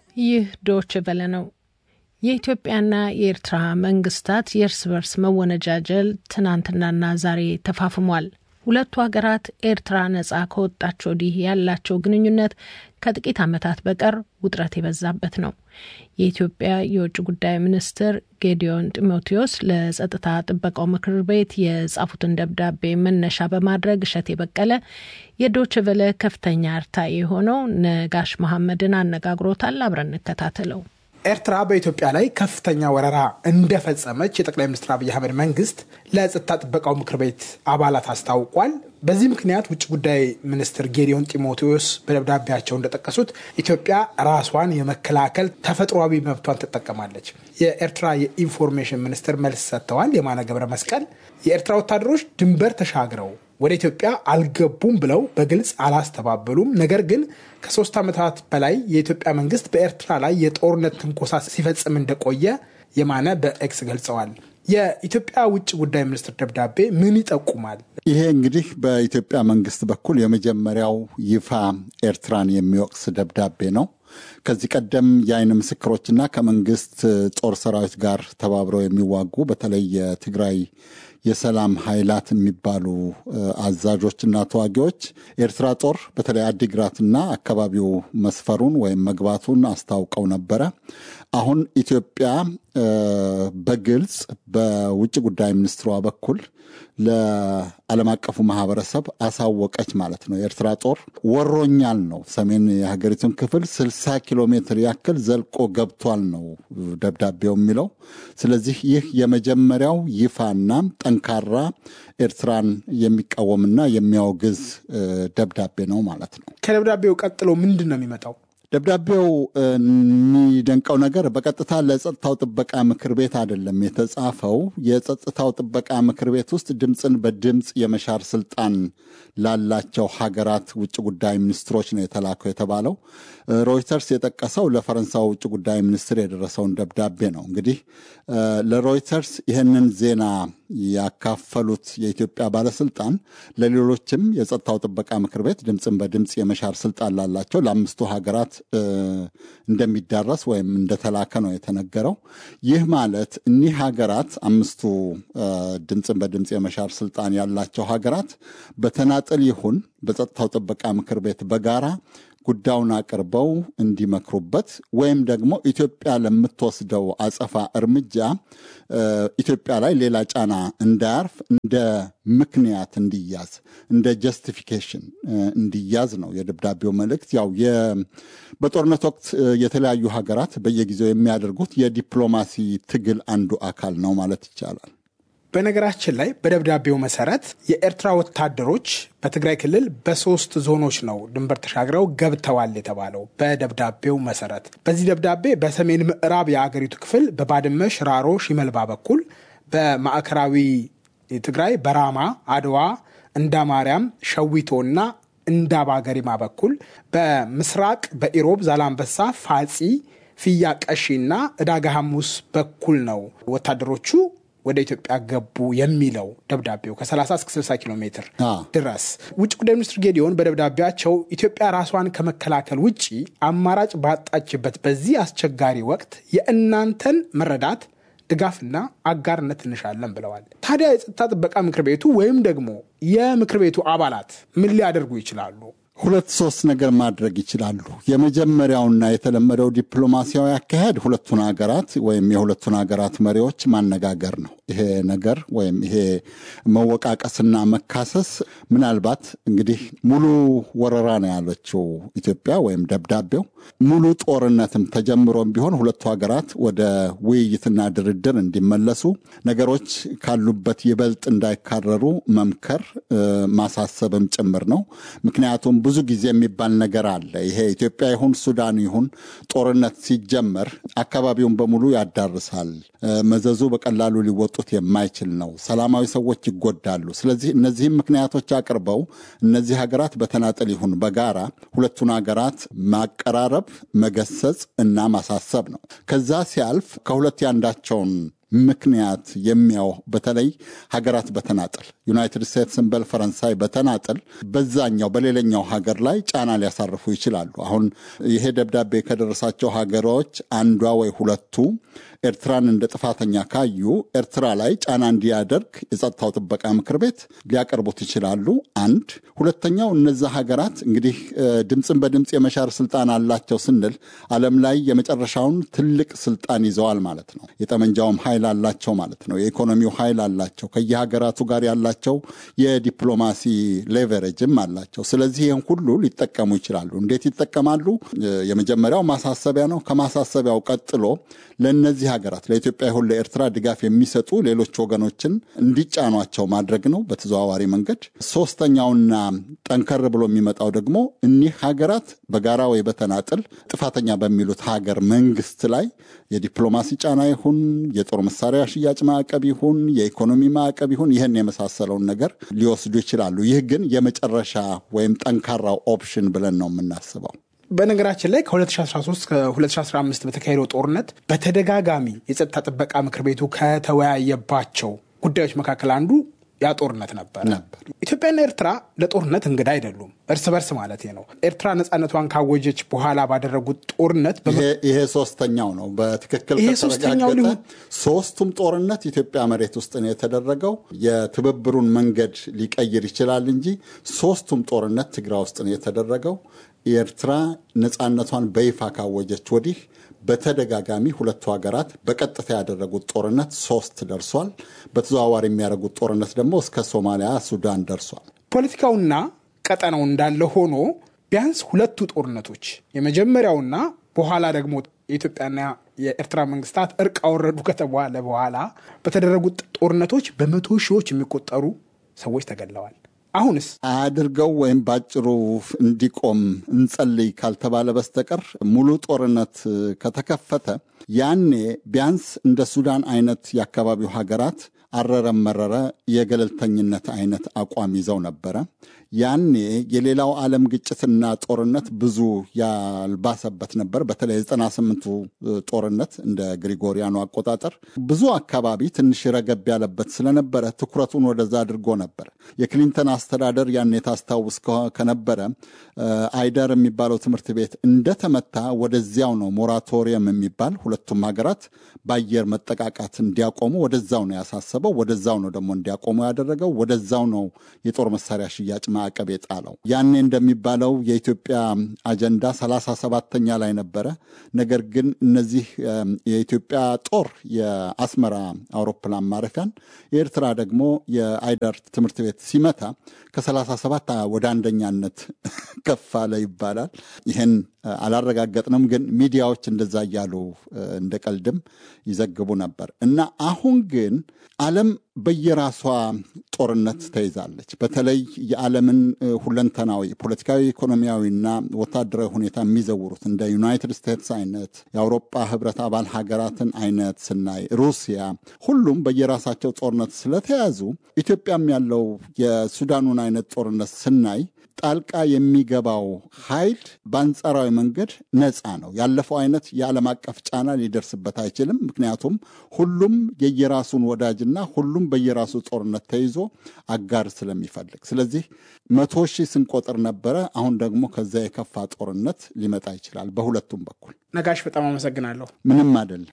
ይህ ዶች ቨለ ነው። የኢትዮጵያና የኤርትራ መንግስታት የእርስ በርስ መወነጃጀል ትናንትናና ዛሬ ተፋፍሟል። ሁለቱ ሀገራት ኤርትራ ነጻ ከወጣች ወዲህ ያላቸው ግንኙነት ከጥቂት ዓመታት በቀር ውጥረት የበዛበት ነው። የኢትዮጵያ የውጭ ጉዳይ ሚኒስትር ጌዲዮን ጢሞቴዎስ ለጸጥታ ጥበቃው ምክር ቤት የጻፉትን ደብዳቤ መነሻ በማድረግ እሸት የበቀለ የዶችቨለ ከፍተኛ አርታኢ የሆነው ነጋሽ መሐመድን አነጋግሮታል። አብረን እንከታተለው። ኤርትራ በኢትዮጵያ ላይ ከፍተኛ ወረራ እንደፈጸመች የጠቅላይ ሚኒስትር አብይ አህመድ መንግስት ለጸጥታ ጥበቃው ምክር ቤት አባላት አስታውቋል። በዚህ ምክንያት ውጭ ጉዳይ ሚኒስትር ጌዲዮን ጢሞቴዎስ በደብዳቤያቸው እንደጠቀሱት ኢትዮጵያ ራሷን የመከላከል ተፈጥሯዊ መብቷን ትጠቀማለች። የኤርትራ የኢንፎርሜሽን ሚኒስትር መልስ ሰጥተዋል። የማነ ገብረ መስቀል የኤርትራ ወታደሮች ድንበር ተሻግረው ወደ ኢትዮጵያ አልገቡም ብለው በግልጽ አላስተባበሉም። ነገር ግን ከሶስት ዓመታት በላይ የኢትዮጵያ መንግስት በኤርትራ ላይ የጦርነት ትንኮሳ ሲፈጽም እንደቆየ የማነ በኤክስ ገልጸዋል። የኢትዮጵያ ውጭ ጉዳይ ሚኒስትር ደብዳቤ ምን ይጠቁማል? ይሄ እንግዲህ በኢትዮጵያ መንግስት በኩል የመጀመሪያው ይፋ ኤርትራን የሚወቅስ ደብዳቤ ነው። ከዚህ ቀደም የአይን ምስክሮችና ከመንግስት ጦር ሰራዊት ጋር ተባብረው የሚዋጉ በተለይ የትግራይ የሰላም ኃይላት የሚባሉ አዛዦችና ተዋጊዎች የኤርትራ ጦር በተለይ አዲግራትና አካባቢው መስፈሩን ወይም መግባቱን አስታውቀው ነበረ። አሁን ኢትዮጵያ በግልጽ በውጭ ጉዳይ ሚኒስትሯ በኩል ለዓለም አቀፉ ማህበረሰብ አሳወቀች ማለት ነው። የኤርትራ ጦር ወሮኛል ነው፣ ሰሜን የሀገሪቱን ክፍል 60 ኪሎ ሜትር ያክል ዘልቆ ገብቷል ነው ደብዳቤው የሚለው። ስለዚህ ይህ የመጀመሪያው ይፋና ጠንካራ ኤርትራን የሚቃወምና የሚያወግዝ ደብዳቤ ነው ማለት ነው። ከደብዳቤው ቀጥሎ ምንድን ነው የሚመጣው? ደብዳቤው የሚደንቀው ነገር በቀጥታ ለጸጥታው ጥበቃ ምክር ቤት አይደለም የተጻፈው። የጸጥታው ጥበቃ ምክር ቤት ውስጥ ድምፅን በድምፅ የመሻር ስልጣን ላላቸው ሀገራት ውጭ ጉዳይ ሚኒስትሮች ነው የተላከው የተባለው። ሮይተርስ የጠቀሰው ለፈረንሳይ ውጭ ጉዳይ ሚኒስትር የደረሰውን ደብዳቤ ነው። እንግዲህ ለሮይተርስ ይህንን ዜና ያካፈሉት የኢትዮጵያ ባለስልጣን ለሌሎችም የጸጥታው ጥበቃ ምክር ቤት ድምፅን በድምፅ የመሻር ስልጣን ላላቸው ለአምስቱ ሀገራት እንደሚዳረስ ወይም እንደተላከ ነው የተነገረው። ይህ ማለት እኒህ ሀገራት አምስቱ ድምፅን በድምፅ የመሻር ስልጣን ያላቸው ሀገራት በተናጠል ይሁን በጸጥታው ጥበቃ ምክር ቤት በጋራ ጉዳዩን አቅርበው እንዲመክሩበት ወይም ደግሞ ኢትዮጵያ ለምትወስደው አጸፋ እርምጃ ኢትዮጵያ ላይ ሌላ ጫና እንዳያርፍ እንደ ምክንያት እንዲያዝ እንደ ጀስቲፊኬሽን እንዲያዝ ነው የደብዳቤው መልእክት። ያው በጦርነት ወቅት የተለያዩ ሀገራት በየጊዜው የሚያደርጉት የዲፕሎማሲ ትግል አንዱ አካል ነው ማለት ይቻላል። በነገራችን ላይ በደብዳቤው መሰረት የኤርትራ ወታደሮች በትግራይ ክልል በሶስት ዞኖች ነው ድንበር ተሻግረው ገብተዋል የተባለው። በደብዳቤው መሰረት በዚህ ደብዳቤ በሰሜን ምዕራብ የአገሪቱ ክፍል በባድመ፣ ሽራሮ፣ ሺመልባ በኩል በማዕከላዊ ትግራይ በራማ፣ አድዋ፣ እንዳማርያም፣ ሸዊቶ እና እንዳባ ገሪማ በኩል በምስራቅ በኢሮብ፣ ዛላንበሳ፣ ፋጺ፣ ፍያ ቀሺ እና ዕዳጋ ሐሙስ በኩል ነው ወታደሮቹ ወደ ኢትዮጵያ ገቡ የሚለው ደብዳቤው ከ30 እስከ 60 ኪሎ ሜትር ድረስ። ውጭ ጉዳይ ሚኒስትር ጌዲዮን በደብዳቤያቸው ኢትዮጵያ ራሷን ከመከላከል ውጭ አማራጭ ባጣችበት በዚህ አስቸጋሪ ወቅት የእናንተን መረዳት ድጋፍና አጋርነት እንሻለን ብለዋል። ታዲያ የጸጥታ ጥበቃ ምክር ቤቱ ወይም ደግሞ የምክር ቤቱ አባላት ምን ሊያደርጉ ይችላሉ? ሁለት ሶስት ነገር ማድረግ ይችላሉ። የመጀመሪያውና የተለመደው ዲፕሎማሲያዊ አካሄድ ሁለቱን ሀገራት ወይም የሁለቱን ሀገራት መሪዎች ማነጋገር ነው። ይሄ ነገር ወይም ይሄ መወቃቀስና መካሰስ ምናልባት እንግዲህ ሙሉ ወረራ ነው ያለችው ኢትዮጵያ ወይም ደብዳቤው ሙሉ ጦርነትም ተጀምሮም ቢሆን ሁለቱ ሀገራት ወደ ውይይትና ድርድር እንዲመለሱ ነገሮች ካሉበት ይበልጥ እንዳይካረሩ መምከር ማሳሰብም ጭምር ነው። ምክንያቱም ብዙ ጊዜ የሚባል ነገር አለ። ይሄ ኢትዮጵያ ይሁን ሱዳን ይሁን ጦርነት ሲጀመር አካባቢውን በሙሉ ያዳርሳል። መዘዙ በቀላሉ ሊወጡት የማይችል ነው። ሰላማዊ ሰዎች ይጎዳሉ። ስለዚህ እነዚህም ምክንያቶች አቅርበው እነዚህ ሀገራት በተናጠል ይሁን በጋራ ሁለቱን ሀገራት ማቀራረብ፣ መገሰጽ እና ማሳሰብ ነው። ከዛ ሲያልፍ ከሁለት ያንዳቸውን ምክንያት የሚያው በተለይ ሀገራት በተናጠል ዩናይትድ ስቴትስን በል ፈረንሳይ በተናጠል በዛኛው በሌላኛው ሀገር ላይ ጫና ሊያሳርፉ ይችላሉ። አሁን ይሄ ደብዳቤ ከደረሳቸው ሀገሮች አንዷ ወይ ሁለቱ ኤርትራን እንደ ጥፋተኛ ካዩ ኤርትራ ላይ ጫና እንዲያደርግ የጸጥታው ጥበቃ ምክር ቤት ሊያቀርቡት ይችላሉ። አንድ ሁለተኛው እነዛ ሀገራት እንግዲህ ድምፅን በድምፅ የመሻር ስልጣን አላቸው ስንል ዓለም ላይ የመጨረሻውን ትልቅ ስልጣን ይዘዋል ማለት ነው። የጠመንጃውም ኃይል አላቸው ማለት ነው። የኢኮኖሚው ኃይል አላቸው። ከየሀገራቱ ጋር ያላቸው የዲፕሎማሲ ሌቨሬጅም አላቸው። ስለዚህ ይህን ሁሉ ሊጠቀሙ ይችላሉ። እንዴት ይጠቀማሉ? የመጀመሪያው ማሳሰቢያ ነው። ከማሳሰቢያው ቀጥሎ ለእነዚህ ሀገራት ለኢትዮጵያ ይሁን ለኤርትራ ድጋፍ የሚሰጡ ሌሎች ወገኖችን እንዲጫኗቸው ማድረግ ነው በተዘዋዋሪ መንገድ። ሶስተኛውና ጠንከር ብሎ የሚመጣው ደግሞ እኒህ ሀገራት በጋራ ወይ በተናጥል ጥፋተኛ በሚሉት ሀገር መንግስት ላይ የዲፕሎማሲ ጫና ይሁን የጦር መሳሪያ ሽያጭ ማዕቀብ ይሁን የኢኮኖሚ ማዕቀብ ይሁን ይህን የመሳሰለውን ነገር ሊወስዱ ይችላሉ። ይህ ግን የመጨረሻ ወይም ጠንካራው ኦፕሽን ብለን ነው የምናስበው። በነገራችን ላይ ከ2013 ከ2015 በተካሄደው ጦርነት በተደጋጋሚ የጸጥታ ጥበቃ ምክር ቤቱ ከተወያየባቸው ጉዳዮች መካከል አንዱ ያ ጦርነት ነበር ነበር። ኢትዮጵያና ኤርትራ ለጦርነት እንግዳ አይደሉም። እርስ በርስ ማለት ነው። ኤርትራ ነፃነቷን ካወጀች በኋላ ባደረጉት ጦርነት ይሄ ሶስተኛው ነው። በትክክል ይሄ ሶስተኛው ከተረጋገጠ ሊሆን- ሶስቱም ጦርነት ኢትዮጵያ መሬት ውስጥ ነው የተደረገው። የትብብሩን መንገድ ሊቀይር ይችላል እንጂ ሶስቱም ጦርነት ትግራይ ውስጥ ነው የተደረገው። የኤርትራ ነፃነቷን በይፋ ካወጀች ወዲህ በተደጋጋሚ ሁለቱ ሀገራት በቀጥታ ያደረጉት ጦርነት ሶስት ደርሷል። በተዘዋዋሪ የሚያደርጉት ጦርነት ደግሞ እስከ ሶማሊያ፣ ሱዳን ደርሷል። ፖለቲካውና ቀጠናው እንዳለ ሆኖ ቢያንስ ሁለቱ ጦርነቶች የመጀመሪያውና በኋላ ደግሞ የኢትዮጵያና የኤርትራ መንግስታት እርቅ አወረዱ ከተባለ በኋላ በተደረጉት ጦርነቶች በመቶ ሺዎች የሚቆጠሩ ሰዎች ተገድለዋል። አሁንስ አድርገው ወይም ባጭሩ እንዲቆም እንጸልይ ካልተባለ በስተቀር ሙሉ ጦርነት ከተከፈተ ያኔ ቢያንስ እንደ ሱዳን አይነት የአካባቢው ሀገራት አረረም መረረ የገለልተኝነት አይነት አቋም ይዘው ነበረ። ያኔ የሌላው ዓለም ግጭትና ጦርነት ብዙ ያልባሰበት ነበር። በተለይ የዘጠና ስምንቱ ጦርነት እንደ ግሪጎሪያኑ አቆጣጠር ብዙ አካባቢ ትንሽ ረገብ ያለበት ስለነበረ ትኩረቱን ወደዛ አድርጎ ነበር። የክሊንተን አስተዳደር ያኔ ታስታውስ ከ- ከነበረ አይደር የሚባለው ትምህርት ቤት እንደተመታ ወደዚያው ነው ሞራቶሪየም የሚባል ሁለቱም ሀገራት በአየር መጠቃቃት እንዲያቆሙ ወደዛው ነው ያሳሰበው። ወደዛው ነው ደግሞ እንዲያቆሙ ያደረገው። ወደዛው ነው የጦር መሳሪያ ሽያጭ ማዕቀብ የጣለው። ያኔ እንደሚባለው የኢትዮጵያ አጀንዳ ሰላሳ ሰባተኛ ላይ ነበረ። ነገር ግን እነዚህ እም፣ የኢትዮጵያ ጦር የአስመራ አውሮፕላን ማረፊያን የኤርትራ ደግሞ የአይደር ትምህርት ቤት ሲመታ ከሰላሳ ሰባት ወደ አንደኛነት ከፍ አለ ይባላል። ይህን እ፣ አላረጋገጥንም፣ ግን ሚዲያዎች እንደዛ እያሉ እ፣ እንደ ቀልድም ይዘግቡ ነበር እና አሁን ግን ዓለም በየራሷ ጦርነት ተይዛለች። በተለይ የዓለምን እ፣ ሁለንተናዊ ፖለቲካዊ፣ ኢኮኖሚያዊና ወታደራዊ ሁኔታ የሚዘውሩት እንደ ዩናይትድ ስቴትስ አይነት የአውሮፓ ህብረት አባል ሀገራትን አይነት ስናይ ሩሲያ፣ ሁሉም በየራሳቸው ጦርነት ስለተያዙ ኢትዮጵያም ያለው የሱዳኑን አይነት ጦርነት ስናይ ጣልቃ የሚገባው ኃይል በአንጻራዊ መንገድ ነፃ ነው። ያለፈው አይነት የዓለም አቀፍ ጫና ሊደርስበት አይችልም። ምክንያቱም ሁሉም የየራሱን ወዳጅና ሁሉም በየራሱ ጦርነት ተይዞ አጋር ስለሚፈልግ፣ ስለዚህ መቶ ሺህ ስንቆጥር ነበረ። አሁን ደግሞ ከዚያ የከፋ ጦርነት ሊመጣ ይችላል በሁለቱም በኩል። ነጋሽ በጣም አመሰግናለሁ። ምንም አይደለም።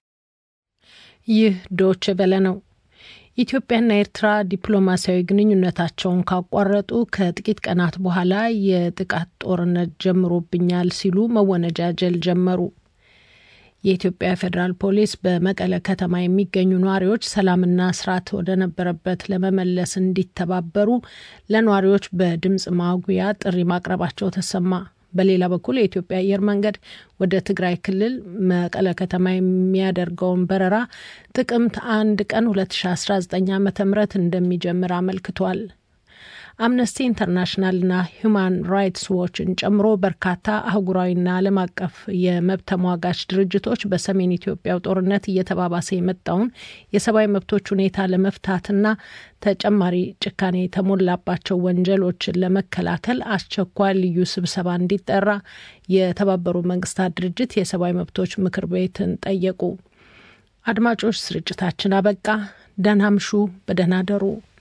ይህ ዶች በለ ነው። ኢትዮጵያና ኤርትራ ዲፕሎማሲያዊ ግንኙነታቸውን ካቋረጡ ከጥቂት ቀናት በኋላ የጥቃት ጦርነት ጀምሮብኛል ሲሉ መወነጃጀል ጀመሩ። የኢትዮጵያ ፌዴራል ፖሊስ በመቀለ ከተማ የሚገኙ ነዋሪዎች ሰላምና ስርዓት ወደ ነበረበት ለመመለስ እንዲተባበሩ ለነዋሪዎች በድምፅ ማጉያ ጥሪ ማቅረባቸው ተሰማ። በሌላ በኩል የኢትዮጵያ አየር መንገድ ወደ ትግራይ ክልል መቀለ ከተማ የሚያደርገውን በረራ ጥቅምት አንድ ቀን 2019 ዓ ም እንደሚጀምር አመልክቷል። አምነስቲ ኢንተርናሽናልና ሁማን ራይትስ ዎችን ጨምሮ በርካታ አህጉራዊና ዓለም አቀፍ የመብት ተሟጋች ድርጅቶች በሰሜን ኢትዮጵያው ጦርነት እየተባባሰ የመጣውን የሰብአዊ መብቶች ሁኔታ ለመፍታትና ተጨማሪ ጭካኔ የተሞላባቸው ወንጀሎችን ለመከላከል አስቸኳይ ልዩ ስብሰባ እንዲጠራ የተባበሩት መንግስታት ድርጅት የሰብአዊ መብቶች ምክር ቤትን ጠየቁ። አድማጮች፣ ስርጭታችን አበቃ። ደህና ምሹ፣ በደህና ደሩ።